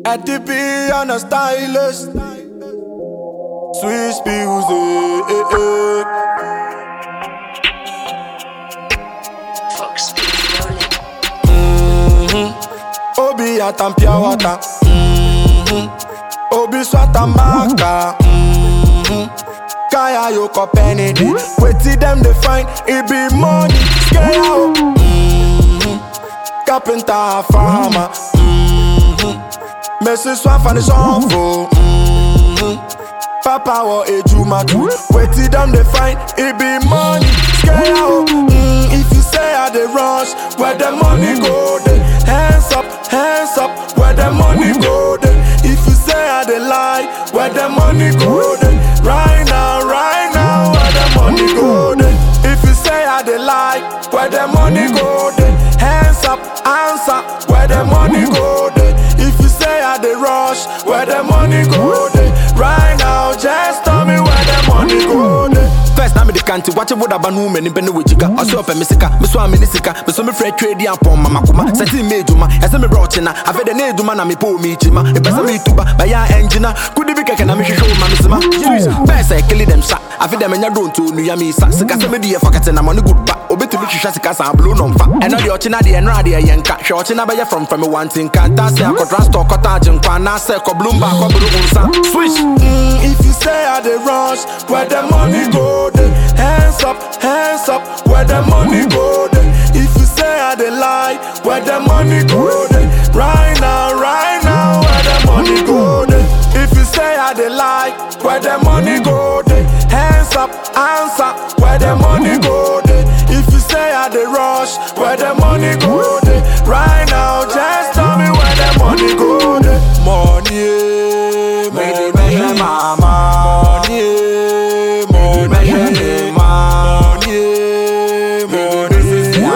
At the be on a stylist. Swiss music. eh, eh. Fox rolling. Obi atampia wata. Mhm. Obi swata maka. Mhm. Kaya yo penny di. Wetin dem dey find? E be money. Scale out. Mhm. Carpenter farmer. Mhm. Messi swafa ni sọfo. Mhm. Papa wọ ejuma tu. Wetin dem dey find? E be money. Scale out. Mm, if you say I dey rush, where the money go dey? Hands up, hands up, where the money go dey? If you say I dey lie, where the money go dey? Right now, right now, where the money go dey? If you say I dey lie, where the money go dey? Hands up, answer, where the money go dey? If you say I dey rush, where the money go dey? Right now, just tell me where the money go dey. First na me de kanti wache woda ba no mani bene wejika Ɔsɛ ɔpɛ me sika me so a me ne sika me so me frɛ twɛ di apɔn mama kuma sɛti me edwuma ɛsɛ me brɛ ɔkyena afɛ de ne edwuma na me pɛ o me kyima epɛ sɛ me tuba bɛyɛ a ɛngyina kudi bi kɛkɛ na me hwehwɛ o ma me sima bɛɛ sɛ kili dɛm sa afɛ dɛ menya donto onua me sa sika sɛ me de yɛ fakɛte na mɔne good ba obetumi hwehwɛ sika sa ablo no mfa ɛno deɛ ɔkyena deɛ ɛno adeɛ yɛ nka hwɛ ɔkyena bɛyɛ from from wanti nka ntaase akɔdra store kɔta agye nkwa anaasɛ kɔblomba akɔboro wo nsa swish Mm, if you say I dey rush, where the money go dey? Hands up, hands up, where the money go dey? If you say I dey lie, where the money go dey? Right now, right now, where the money go dey? If you say I dey lie, where the money go dey? Hands up, answer, where the money go dey? If you say I dey rush, where the money go dey? Right now, just tell me where the money go dey. Money, money, money, mama. Money, money, money, money, money,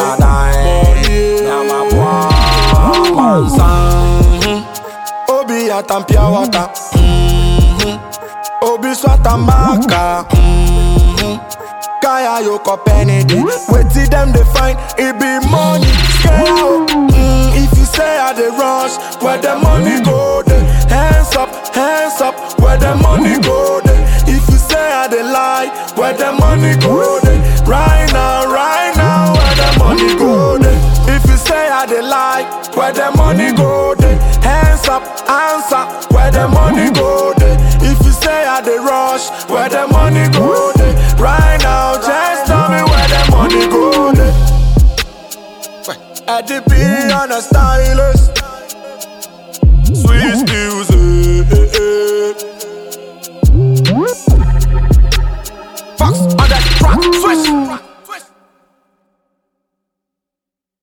money. Obi atampia wata. Mhm. Obi swata maka. Mhm. Kaya yo penny di. Wetin dem dey find? E be money. Scale out. Mm, if you say I dey rush, where the money go dey? Hands up, hands up, where the money go dey? If you say I dey lie, where the money go dey? Right now, right now, where the money go dey? If you say I dey lie, where the money go dey? Hands up, answer, where the money go dey? If you say I dey rush, where the money go dey? Right now, just tell me where the money go dey. I did be on a stylist.